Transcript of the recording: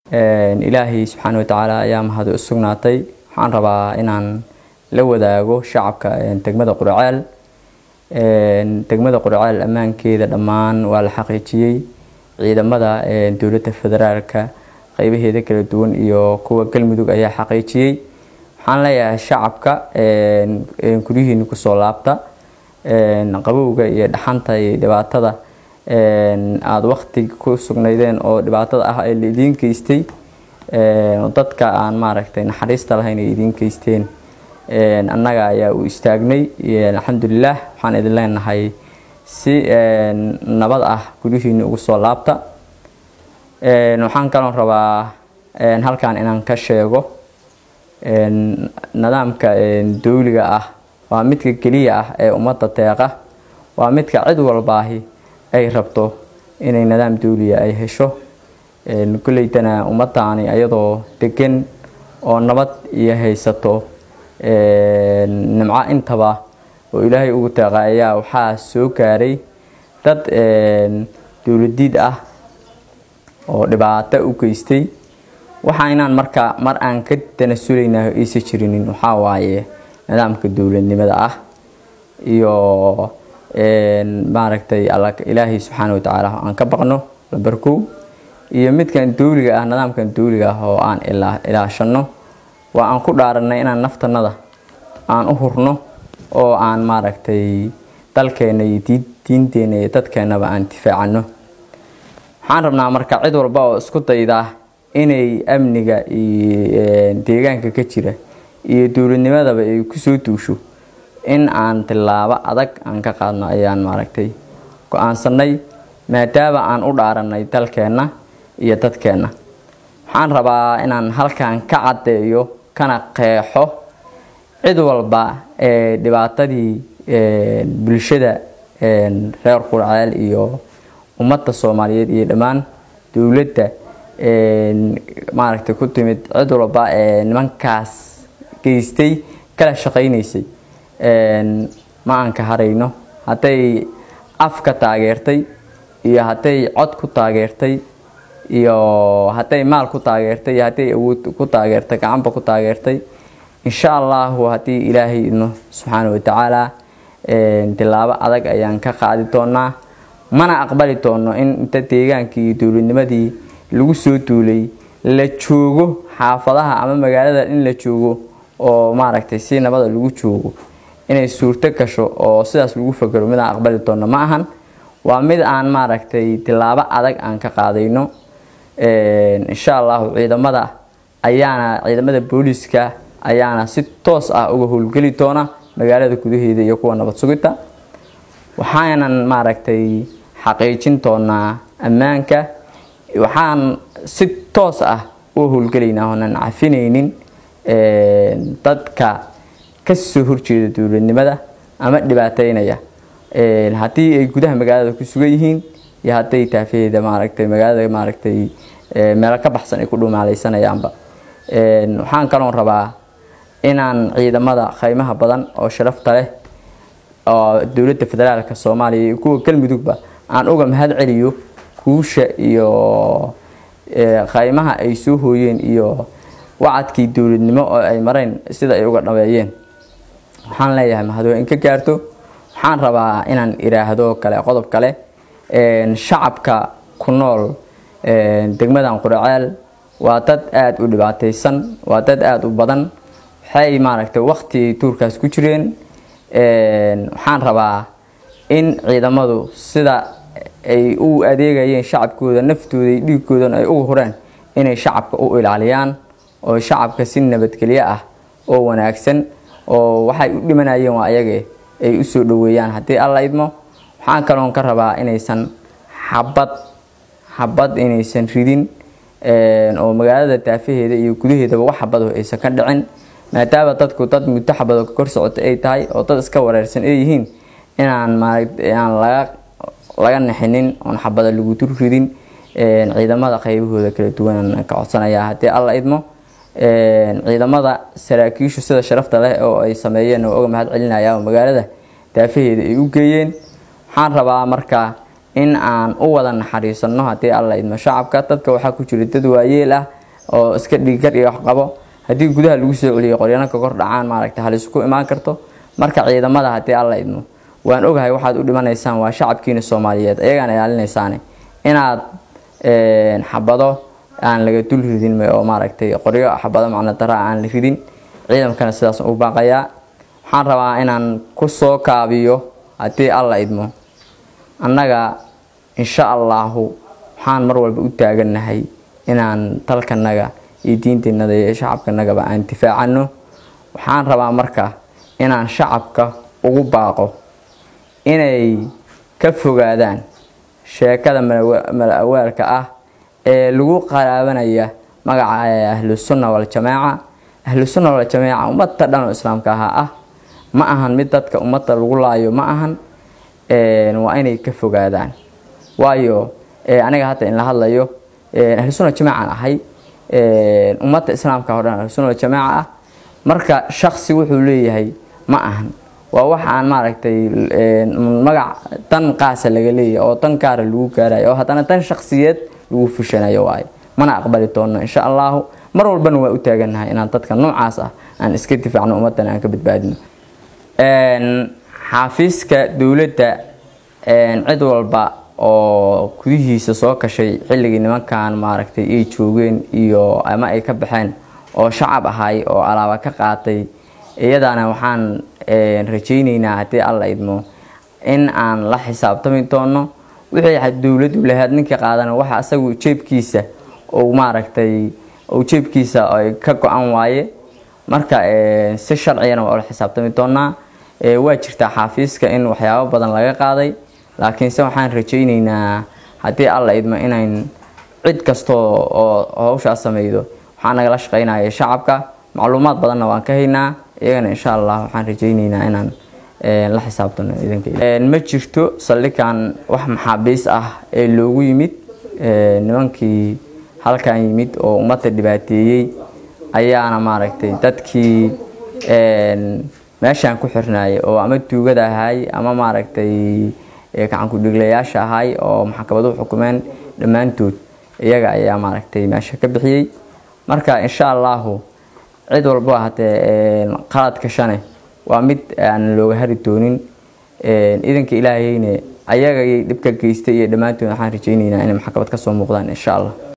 ilaahay subxaana watacaala ayaa mahadi u sugnaatay waxaan rabaa inaan la wadaago shacabka degmada quraceel degmada quraceel ammaankeeda dhammaan waa la xaqiijiyey ciidamada dowladda federaalka qeybaheeda kala duwan iyo kuwa galmudug ayaa xaqiijiyey waxaan leeyahay shacabka guryihiina kusoo laabta qabowga iyo dhaxanta iyo dhibaatada aada wakti ku sugnaydeen oo dhibaatada ah ee la idiin geystay dadka aan maaragtay naxariista lahayn ay idiin geysteen annaga ayaa u istaagnay alxamdulilah waxaan idin leenahay si nabad ah guryihiina ugu soo laabta waxaan kaloo rabaa halkan inaan ka sheego nidaamka dowliga ah waa midka keliya ah ee ummadda deeqa waa midka cid walbaahi ay rabto inay nidaam dowliya ay hesho kulleytana ummaddaani ayadoo degan oo nabad iyo haysato nimco intaba oo ilaahay ugu deeqa ayaa waxaa soo gaaray dad dowladiid ah oo dhibaato u geystay waxa inaan marka mar aan ka tanasulayna aysa jirinin waxaa waaye nidaamka dowladnimada ah iyo maaragtay ilaahay subxaana watacaala aan ka baqno lambarkow iyo midkan dowliga ah nidaamkan dowliga ah oo aan ilaashano waa aan ku dhaaranay inaan naftanada aan u hurno oo aan maaragtay dalkeena iyo diinteena iyo dadkeenaba aan difaacano waxaan rabnaa marka cid walba oo isku daydaa inay amniga iyo deegaanka ka jira iyo dowladnimadaba ay kusoo duusho in aan tilaabo adag aan ka qaadno ayaan maaragtay go-aansanay maadaama aan u dhaaranay dalkeenna iyo dadkeenna waxaan rabaa inaan halkan ka caddeeyo kana qeexo cid walba ee dhibaatadii bulshada reer qurceel iyo ummadda soomaaliyeed iyo dhammaan dowladda maaragtay ku timid cid walba ee nimankaas geystay kala shaqaynaysay ma aan ka harayno hadday afka taageertay iyo hadday cod ku taageertay iyo hadday maal ku taageertay iyo hadday awood ku taageertay gacanba ku taageertay insha allahu haddii ilaahay idno subxaana watacaala tilaabo adag ayaan ka qaadi doonaa mana aqbali doono in inta deegaankii iyo dowladnimadii lagu soo duulay la joogo xaafadaha ama magaalada in la joogo oo maaragtay si nabada lagu joogo inay suurto gasho oo sidaas lagu fakero mid aan aqbali doono ma ahan waa mid aan maaragtay tilaabo adag aan ka qaadayno insha allahu ciidamada ayaana ciidamada booliiska ayaana si toos ah uga howlgeli doona magaalada gudaheeda iyo kuwa nabad sugidda waxaanan maaragtay xaqiijin doonaa ammaanka waxaan si toos ah u howlgelaynaa oonan cafinaynin dadka kasoo horjeeda dowladnimada ama dhibaateynaya haddii ay gudaha magaalada ku sugan yihiin iyo hadday taafaheeda maaragtay magaalada maaragtay meelo ka baxsan ay ku dhumaaleysanayaanba waxaan kaloon rabaa inaan ciidamada qaymaha badan oo sharafta leh oo dowladda federaalka soomaaliya iyo kuwa galmudugba aan uga mahad celiyo guusha iyo qaymaha ay soo hooyeen iyo wacadkii dowladnimo oo ay mareen sida ay uga dhameeyeen waxaan leeyahay mahadoo in ka gaarto waxaan rabaa inaan iraahdo kale qodob kale shacabka ku nool degmadan quraceel waa dad aada u dhibaataysan waa dad aada u badan waxay maaragtay waqti tuurkaas ku jireen waxaan rabaa in ciidamadu sida ay u adeegayeen shacabkooda naftooda iyo dhiigoodan ay uga hureen inay shacabka u ilaaliyaan oo shacabka si nabadgelyo ah oo wanaagsan oo waxay u dhimanayeen waa ayage ay usoo dhaweeyaan haddii alla idmo waxaan kaloon ka rabaa inaysan xabad xabad inaysan ridin oo magaalada daafaheeda iyo gudaheedaba wax xabado aysan ka dhicin maadaama dadku dad muddo xabado ka kor socota ay tahay oo dad iska wareersan ay yihiin inaan maaan laga laga naxinin oon xabada lagu dur ridin ciidamada qaybahooda kala duwan ka codsanayaa haddii alla idmo ciidamada saraakiishu sida sharafta leh oo ay sameeyeen oo uga mahad celinaya oo magaalada daafaheeda ay u geeyeen waxaan rabaa marka in aan u wada naxariisano haddii alla idmo shacabka dadka waxaa ku jira dad waayeel ah oo iska dhiiggar iyo wax qabo haddii gudaha lagu soo celiyo qoryana ka kor dhacaan maaragtay halisku imaan karto marka ciidamada haddii alla idmo waan ogahay waxaad u dhimanaysaan waa shacabkiina soomaaliyeed ayagaan ilaalinaysaane inaad xabado aan laga dul ridin oo maaragtay qoryo xabado macno dara aan la ridin ciidankana sidaas u baaqayaa waxaan rabaa inaan ku soo kaabiyo haddii alla idmo annaga insha allaahu waxaan mar walba u taagannahay inaan dalkanaga iyo diinteennada iyo shacabkanagaba aan difaacano waxaan rabaa marka inaan shacabka ugu baaqo inay ka fogaadaan sheekada mala awaalka ah ee lagu qaraabanaya magaca ahlusunna waljamaaca ahlusunna waljamaaca ummadda dhan oo islaamka ahaa ah ma ahan mid dadka ummadda lagu laayo ma ahan waa inay ka fogaadaan waayo aniga hadda in la hadlayo ahlusunna jamaacan ahay ummadda islaamka o dhan ahlusunna waljamaaca ah marka shaksi wuxuu leeyahay ma ahan waa wax aan maaragtay magac dan qaasa laga leeyahay oo dan gaara lagu gaarayo oo haddana dan shaksiyeed lagu fushanayo waayo mana aqbali doono insha allahu mar walbana waa u taagannahay inaan dadka noocaas ah aan iska difaacno ummaddana aan ka badbaadino xaafiiska dowladda cid walba oo gudihiisa soo kashay xilligii nimankan maaragtay ay joogeen iyo ama ay ka baxeen oo shacab ahay oo alaaba ka qaatay iyadana waxaan rajayneynaa haddii alla idmo in aan la xisaabtami doono wixii dowladdu lahayd ninka qaadana waxa asagu jeebkiisa uu maaragtay uu jeebkiisa ka go-an waaye marka si sharcigana waa ula xisaabtami doonaa waa jirtaa xaafiiska in waxyaabo badan laga qaaday laakiinse waxaan rajayneynaa haddii alla idmo inayn cid kastoo oo hawshaas sameydo waxaa nagala shaqeynaya shacabka macluumaad badanna waan ka haynaa iyagana insha allah waxaan rajayneynaa inaan la xisaabtano ma jirto saldhigan wax maxaabiis ah ee loogu yimid nimankii halkan yimid oo ummadda dhibaateeyey ayaana maaragtay dadkii meeshaan ku xirnaayay oo ama tuugada ahay ama maaragtay gacankudhiglayaasha ahay oo maxkamaduhu xukumeen dhammaantood iyaga ayaa maaragtay meesha ka bixiyey marka insha allahu cid walba hatee qalad kashane waa mid aan looga hari doonin idanka ilaahayne ayagay dhibka geystay iyo dhammaantood waxaan rajayneynaa inay maxkamad ka soo muuqdaan insha allah